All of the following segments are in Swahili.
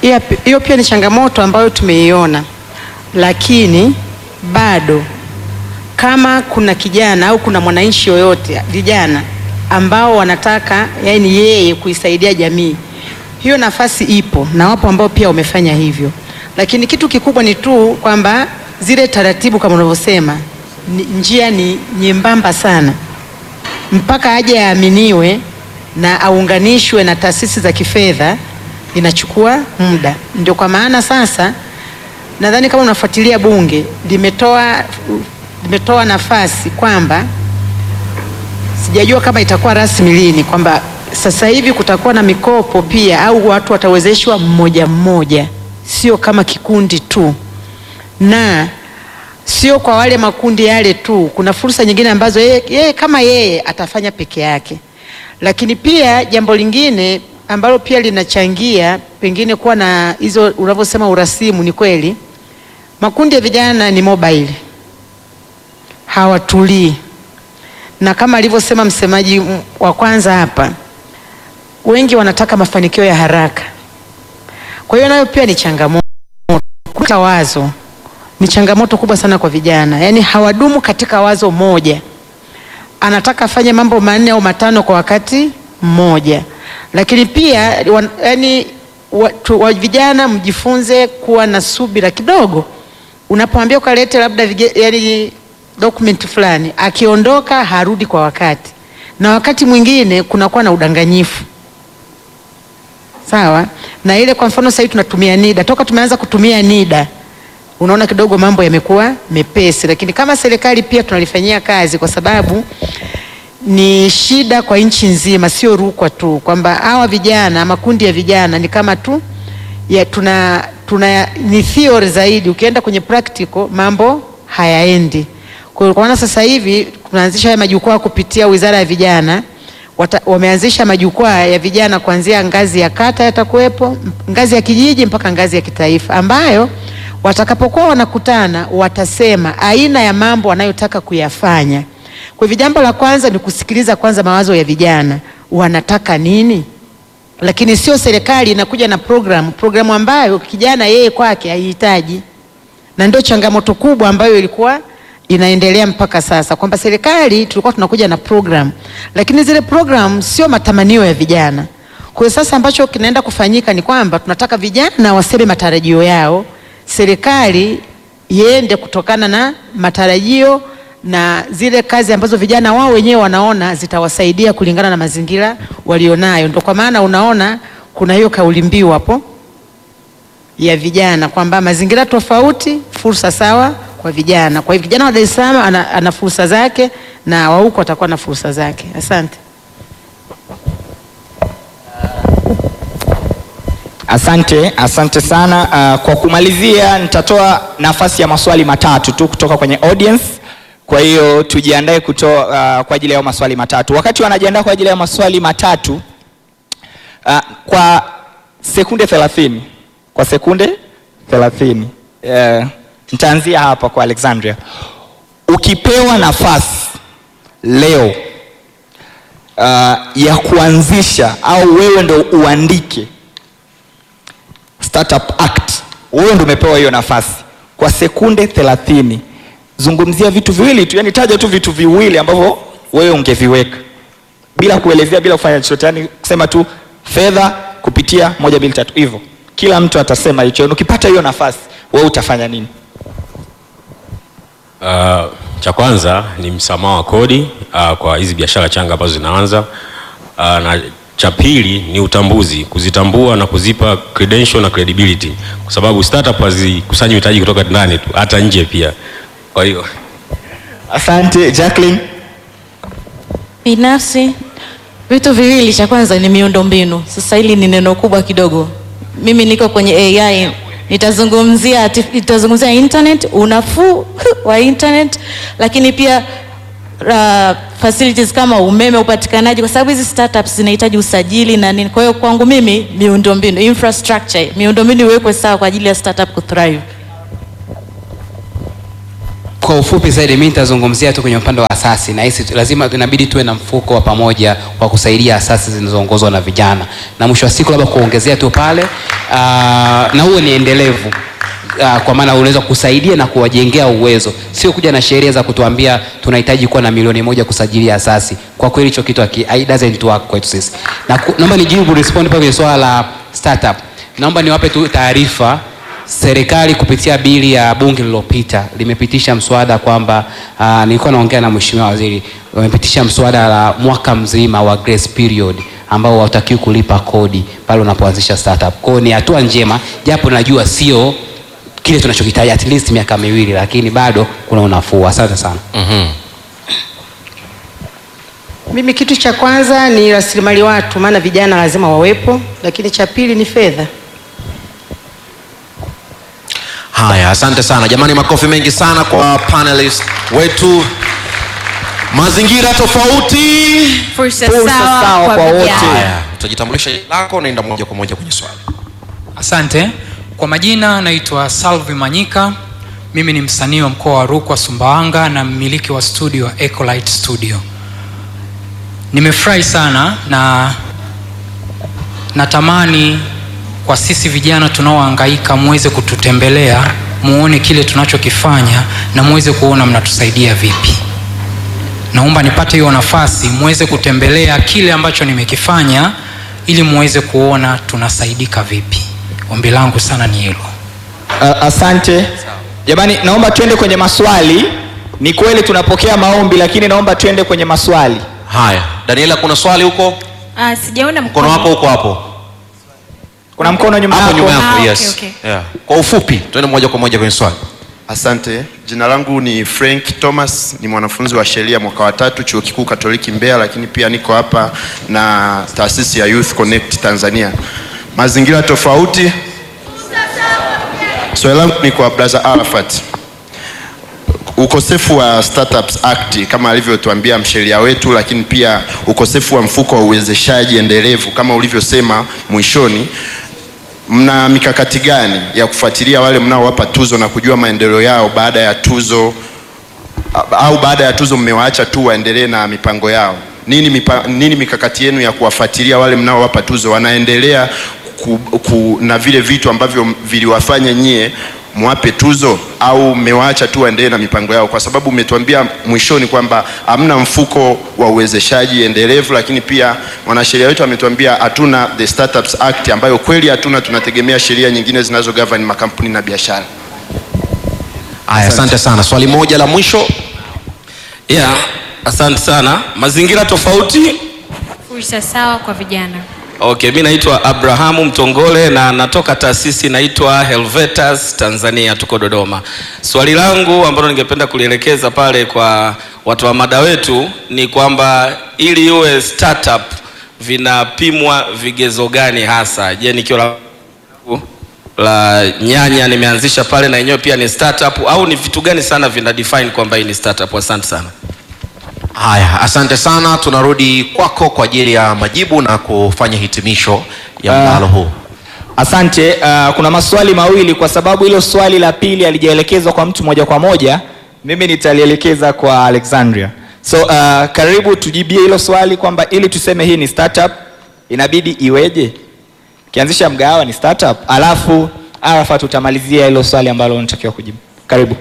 Hiyo pi- hiyo pia ni changamoto ambayo tumeiona, lakini bado kama kuna kijana au kuna mwananchi yoyote vijana ambao wanataka yani yeye kuisaidia jamii, hiyo nafasi ipo na wapo ambao pia wamefanya hivyo, lakini kitu kikubwa ni tu kwamba zile taratibu kama unavyosema, ni- njia ni nyembamba sana mpaka aje aaminiwe na aunganishwe na taasisi za kifedha inachukua muda. Ndio kwa maana sasa nadhani kama unafuatilia bunge limetoa limetoa nafasi kwamba sijajua kama itakuwa rasmi lini, kwamba sasa hivi kutakuwa na mikopo pia, au watu watawezeshwa mmoja mmoja, sio kama kikundi tu, na sio kwa wale makundi yale tu. Kuna fursa nyingine ambazo yeye, yeye kama yeye atafanya peke yake, lakini pia jambo lingine ambalo pia linachangia pengine kuwa na hizo unavyosema urasimu, ni kweli makundi ya vijana ni mobile, hawatulii na kama alivyosema msemaji m- wa kwanza hapa, wengi wanataka mafanikio ya haraka. Kwa hiyo nayo pia ni changamoto. Kuleta wazo ni changamoto kubwa sana kwa vijana, yaani hawadumu katika wazo moja, anataka afanye mambo manne au matano kwa wakati mmoja. Lakini pia wan- yaani wa, tu, wa vijana mjifunze kuwa na subira kidogo, unapoambia ukalete labda vige, yaani document fulani, akiondoka harudi kwa wakati, na wakati mwingine kunakuwa na udanganyifu sawa na ile. Kwa mfano sasa hivi tunatumia NIDA, toka tumeanza kutumia NIDA unaona kidogo mambo yamekuwa mepesi, lakini kama serikali pia tunalifanyia kazi, kwa sababu ni shida kwa nchi nzima, sio Rukwa tu, kwamba hawa vijana, makundi ya vijana ni kama tu ya tuna, tuna ni theory zaidi, ukienda kwenye practical mambo hayaendi. Kwa hiyo kwa maana sasa hivi tunaanzisha haya majukwaa kupitia Wizara ya Vijana wata, wameanzisha majukwaa ya vijana kuanzia ngazi ya kata yatakuwepo, ngazi ya kijiji mpaka ngazi ya kitaifa, ambayo watakapokuwa wanakutana watasema aina ya mambo wanayotaka kuyafanya. Kwa hivyo jambo la kwanza ni kusikiliza kwanza mawazo ya vijana, wanataka nini, lakini sio serikali inakuja na programu programu ambayo kijana yeye kwake haihitaji, na ndio changamoto kubwa ambayo ilikuwa inaendelea mpaka sasa, kwamba serikali tulikuwa tunakuja na program, lakini zile program sio matamanio ya vijana. Kwa hiyo sasa ambacho kinaenda kufanyika ni kwamba tunataka vijana waseme matarajio yao, serikali iende kutokana na matarajio na zile kazi ambazo vijana wao wenyewe wanaona zitawasaidia kulingana na mazingira walionayo. Ndio kwa maana unaona kuna hiyo kauli mbiu hapo ya vijana kwamba mazingira tofauti, fursa sawa kwa vijana. Kwa hivyo kijana wa Dar es Salaam ana, ana fursa zake na wa huko atakuwa na fursa zake. Asante. Asante, asante sana. Uh, kwa kumalizia nitatoa nafasi ya maswali matatu tu kutoka kwenye audience. Kwa hiyo tujiandae kutoa uh, kwa ajili ya hayo maswali matatu. Wakati wanajiandaa kwa ajili ya maswali matatu uh, kwa sekunde 30. Kwa sekunde 30. Uh, nitaanzia hapa kwa Alexandria. Ukipewa nafasi leo uh, ya kuanzisha au wewe ndo uandike Startup Act. Wewe ndio umepewa hiyo nafasi kwa sekunde 30. Zungumzia vitu viwili tu, yani taja tu vitu viwili ambavyo wewe ungeviweka bila kuelezea, bila kufanya chochote, yani kusema tu fedha kupitia moja mbili tatu hivyo. Kila mtu atasema hicho. Ukipata hiyo nafasi, wewe utafanya nini? Uh, cha kwanza ni msamaha wa kodi uh, kwa hizi biashara changa ambazo zinaanza uh, na cha pili ni utambuzi, kuzitambua na kuzipa credential na credibility, kwa sababu startup hazikusanyi mitaji kutoka ndani tu, hata nje pia. Kwa hiyo Asante Jacqueline. Binafsi vitu viwili, cha kwanza ni miundombinu. Sasa hili ni neno kubwa kidogo. Mimi niko kwenye AI, nitazungumzia artif- nitazungumzia internet, unafuu wa internet, lakini pia uh, facilities kama umeme, upatikanaji, kwa sababu hizi startups zinahitaji usajili na nini. Kwa hiyo kwangu mimi miundombinu, infrastructure, miundombinu iwekwe sawa kwa ajili ya startup kuthrive. Kwa ufupi zaidi, mimi nitazungumzia tu kwenye upande wa asasi, na hisi lazima inabidi tuwe na mfuko wa pamoja wa kusaidia asasi zinazoongozwa na vijana, na mwisho wa siku labda kuongezea tu pale na huo ni endelevu uh, kwa maana unaweza kusaidia na kuwajengea uwezo, sio kuja na sheria za kutuambia tunahitaji kuwa na milioni moja kusajilia asasi. Kwa kweli hicho kitu haki- it doesn't work kwetu sisi. Na ku- naomba nijibu respond pale kwenye swala la startup. Naomba niwape tu taarifa serikali kupitia bili ya bunge lililopita limepitisha mswada kwamba uh, nilikuwa naongea na mheshimiwa waziri, wamepitisha mswada la mwaka mzima wa grace period ambao hautakiwi kulipa kodi pale unapoanzisha startup. Kwa hiyo ni hatua njema, japo najua sio kile tunachokitaji at least miaka miwili, lakini bado kuna unafuu. Asante sana. Mimi kitu cha kwanza ni rasilimali watu, maana vijana lazima wawepo, lakini cha pili ni fedha. Haya, asante sana jamani, makofi mengi sana kwa panelist wetu. Mazingira tofauti. Fursa Fursa sawa sawa kwa kwa wote. vijana. Haya, utajitambulisha jina lako, naenda moja kwa moja kwenye swali. Asante. Kwa majina naitwa Salvi Manyika. Mimi ni msanii wa mkoa wa Rukwa Sumbawanga na mmiliki wa studio wa Ecolite Studio. Nimefurahi sana na natamani kwa sisi vijana tunaohangaika muweze kututembelea, muone kile tunachokifanya na muweze kuona mnatusaidia vipi. Naomba nipate hiyo nafasi muweze kutembelea kile ambacho nimekifanya ili muweze kuona tunasaidika vipi. Ombi langu sana ni hilo. Uh, asante jamani, naomba tuende kwenye maswali. Ni kweli tunapokea maombi, lakini naomba tuende kwenye maswali. Haya, Daniela, kuna swali huko? Ah, sijaona Mkono wako huko hapo Kuna mkono nyuma hapo nyuma yako. yako, Ah, yes. okay, okay. Yeah. Kwa ufupi, tuende moja kwa moja kwenye swali. Asante. Jina langu ni Frank Thomas, ni mwanafunzi wa sheria mwaka wa tatu chuo kikuu Katoliki Mbeya, lakini pia niko hapa na taasisi ya Youth Connect Tanzania. Mazingira tofauti. Swali langu ni kwa Brother Arafat. Ukosefu wa Startups Act kama alivyotuambia msheria wetu, lakini pia ukosefu wa mfuko wa uwezeshaji endelevu kama ulivyosema mwishoni, mna mikakati gani ya kufuatilia wale mnaowapa tuzo na kujua maendeleo yao baada ya tuzo a- au baada ya tuzo mmewaacha tu waendelee na mipango yao? Nini, mipa, nini mikakati yenu ya kuwafuatilia wale mnaowapa tuzo wanaendelea ku, ku, na vile vitu ambavyo viliwafanya nyie mwape tuzo au mmewaacha tu waendelee na mipango yao? Kwa sababu umetuambia mwishoni kwamba hamna mfuko wa uwezeshaji endelevu, lakini pia mwanasheria wetu ametuambia hatuna the Startups Act ambayo kweli hatuna, tunategemea sheria nyingine zinazo govern makampuni na biashara. Haya, asante sana. Swali moja la mwisho. Yeah, asante sana. Mazingira tofauti. Fursa sawa kwa vijana. Okay, mi naitwa Abrahamu Mtongole na natoka taasisi inaitwa Helvetas Tanzania, tuko Dodoma. Swali langu ambalo ningependa kulielekeza pale kwa watu wa mada wetu ni kwamba ili iwe startup vinapimwa vigezo gani hasa? Je, nikiwa la, la nyanya nimeanzisha pale na yenyewe pia ni startup au ni vitu gani sana vina define kwamba hii ni startup? Asante sana. Haya, asante sana. Tunarudi kwako kwa ajili ya majibu na kufanya hitimisho ya Ah. mdahalo huu. Asante. Uh, kuna maswali mawili kwa sababu hilo swali la pili halijaelekezwa kwa mtu moja kwa moja, mimi nitalielekeza kwa Alexandria. So uh, karibu tujibie hilo swali kwamba ili tuseme hii ni startup inabidi iweje? Kianzisha mgahawa ni startup, alafu Arafat utamalizia hilo swali ambalo unatakiwa kujibu. Karibu.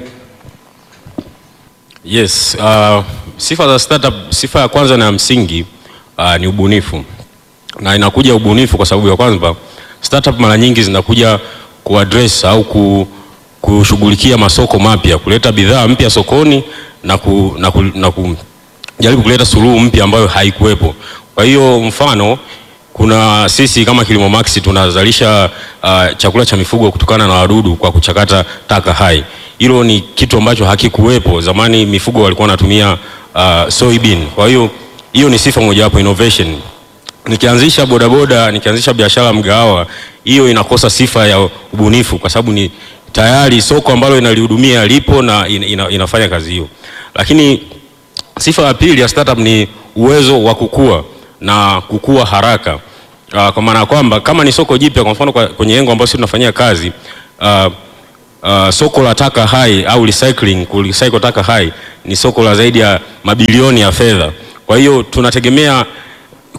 Yes, uh, sifa za startup, sifa ya kwanza na ya msingi uh, ni ubunifu, na inakuja ubunifu kwa sababu ya kwamba startup mara nyingi zinakuja kuaddress au ku, kushughulikia masoko mapya, kuleta bidhaa mpya sokoni na, ku, na, ku, na kujaribu kuleta suluhu mpya ambayo haikuwepo. Kwa hiyo mfano kuna sisi kama Kilimo Max tunazalisha uh, chakula cha mifugo kutokana na wadudu kwa kuchakata taka hai. Hilo ni kitu ambacho hakikuwepo zamani. Mifugo walikuwa wanatumia uh, soybean. Kwa hiyo hiyo ni sifa mojawapo innovation. Nikianzisha bodaboda, nikianzisha biashara mgahawa, hiyo inakosa sifa ya ubunifu kwa sababu ni tayari soko ambalo inalihudumia lipo na ina, ina, inafanya kazi hiyo. Lakini sifa ya pili ya startup ni uwezo wa kukua na kukua haraka. Uh, kwa maana ya kwamba kama ni soko jipya, kwa mfano kwa- kwenye engo ambayo sisi tunafanyia kazi uh, uh, soko la taka hai au recycling, kurecycle taka hai ni soko la zaidi ya mabilioni ya fedha. Kwa hiyo tunategemea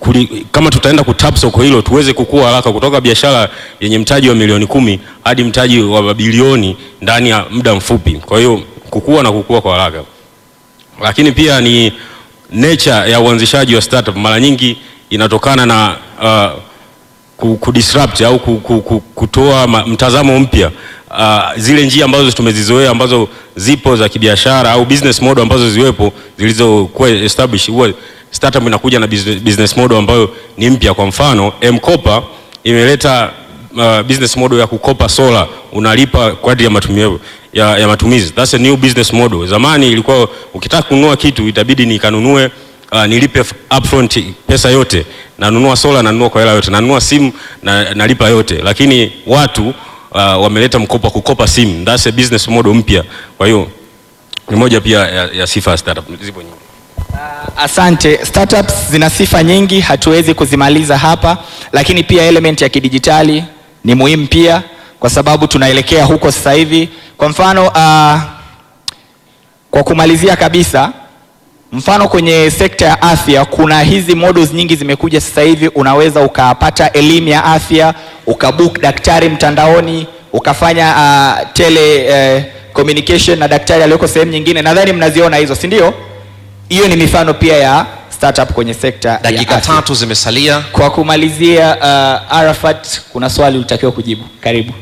kuli, kama tutaenda kutap soko hilo tuweze kukua haraka kutoka biashara yenye mtaji wa milioni kumi hadi mtaji wa mabilioni ndani ya muda mfupi. Kwa hiyo kukua na kukua kwa haraka, lakini pia ni nature ya uanzishaji wa startup mara nyingi inatokana na uh, ku- kudisrupt au ku- ku- ku- kutoa ma- mtazamo mpya uh, zile njia ambazo tumezizoea ambazo zipo za kibiashara au business model ambazo ziwepo zilizokuwa established huwa startup inakuja na business business model ambayo ni mpya kwa mfano M-Kopa imeleta uh, business model ya kukopa sola unalipa kwa ajili ya matumizi ya, ya matumizi that's a new business model zamani ilikuwa ukitaka kununua kitu itabidi nikanunue uh, nilipe f- upfront pesa yote nanunua sola nanunua kwa hela yote nanunua simu na, nalipa yote lakini watu uh, wameleta mkopo wa kukopa simu that's a business model mpya kwa hiyo ni moja pia ya, ya sifa ya startup zipo nyingi Asante. Startups zina sifa nyingi, hatuwezi kuzimaliza hapa, lakini pia element ya kidijitali ni muhimu pia, kwa sababu tunaelekea huko sasa hivi. Kwa mfano uh, kwa kumalizia kabisa, mfano kwenye sekta ya afya kuna hizi models nyingi zimekuja sasa hivi, unaweza ukapata elimu ya afya, ukabook daktari mtandaoni, ukafanya uh, tele uh, communication na daktari aliyoko sehemu nyingine. Nadhani mnaziona hizo, si ndio? Hiyo ni mifano pia ya startup kwenye sekta dakika ya afya. tatu zimesalia Kwa kumalizia, uh, Arafat, kuna swali ulitakiwa kujibu. Karibu.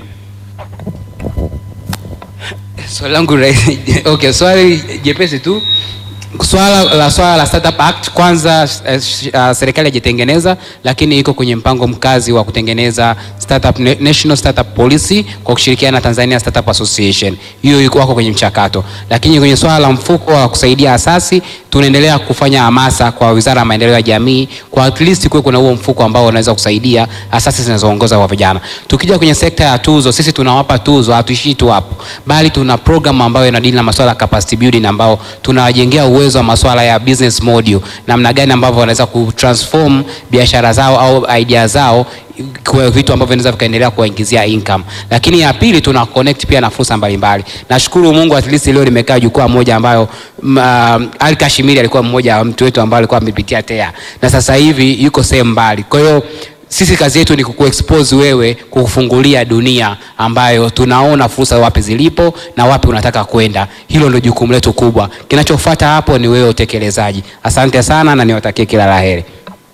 swali langu rahisi okay, swali jepesi tu swala la swala la startup act kwanza eh, sh- uh, serikali hajatengeneza lakini iko kwenye mpango mkazi wa kutengeneza startup na- national startup policy kwa kushirikiana na Tanzania Startup Association hiyo iko wako kwenye mchakato lakini kwenye swala la mfuko wa kusaidia asasi tunaendelea kufanya hamasa kwa Wizara ya Maendeleo ya Jamii kwa at least kuwe kuna huo mfuko ambao unaweza kusaidia asasi zinazoongoza kwa vijana tukija kwenye sekta ya tuzo sisi tunawapa tuzo hatuishii tu hapo bali tuna program ambayo inadili na masuala ya capacity building ambao tunawajengea uwezo wa masuala ya business model namna gani ambavyo wanaweza kutransform biashara zao au idea zao kwa vitu ambavyo vinaweza vikaendelea kuwaingizia income lakini ya pili tuna connect pia na fursa mbalimbali nashukuru mungu at least leo nimekaa jukwaa moja ambayo mm, uh, ali kashimiri alikuwa mmoja wa mtu wetu ambaye alikuwa amepitia tea na sasa hivi yuko sehemu mbali kwa hiyo sisi kazi yetu ni kukuexpose wewe kukufungulia dunia ambayo tunaona fursa wapi zilipo na wapi unataka kwenda hilo ndio jukumu letu kubwa kinachofuata hapo ni wewe utekelezaji asante sana na niwatakie kila laheri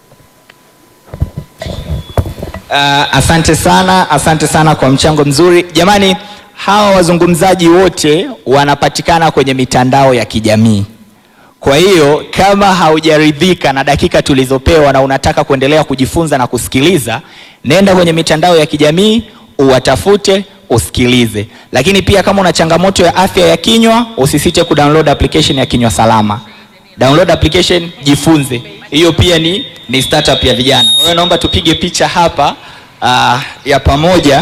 Uh, asante sana, asante sana kwa mchango mzuri. Jamani, hawa wazungumzaji wote wanapatikana kwenye mitandao ya kijamii. Kwa hiyo kama haujaridhika na dakika tulizopewa na unataka kuendelea kujifunza na kusikiliza, nenda kwenye mitandao ya kijamii uwatafute, usikilize. Lakini pia kama una changamoto ya afya ya kinywa, usisite kudownload application ya Kinywa Salama. Download application, jifunze. Hiyo pia ni, ni startup ya vijana. Kwa hiyo naomba tupige picha hapa uh, ya pamoja.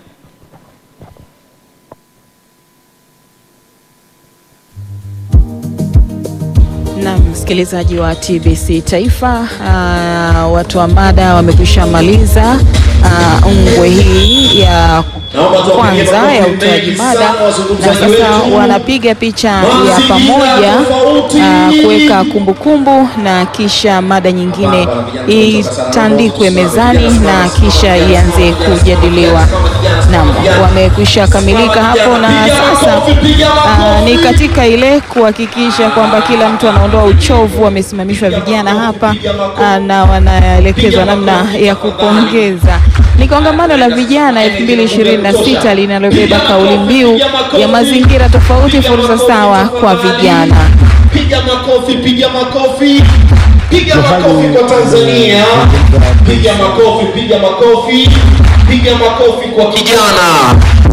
Na msikilizaji wa TBC Taifa, uh, watu wa mada wamekwisha maliza uh, ungwe hii ya kwanza ya utoaji mada, na sasa wanapiga picha ya pamoja uh, kuweka kumbukumbu, na kisha mada nyingine itandikwe mezani na kisha ianze kujadiliwa. Naam, wamekwisha kamilika hapo, na sasa uh, ni katika ile kuhakikisha kwamba kila mtu anaondoa uchovu. Wamesimamishwa vijana hapa uh, na wanaelekezwa namna ya kupongeza. Ni kongamano la vijana 2026 linalobeba kauli mbiu ya mazingira tofauti, fursa sawa kwa vijana. Piga makofi, piga makofi, piga makofi kwa Tanzania, piga makofi, piga makofi, piga makofi kwa kijana.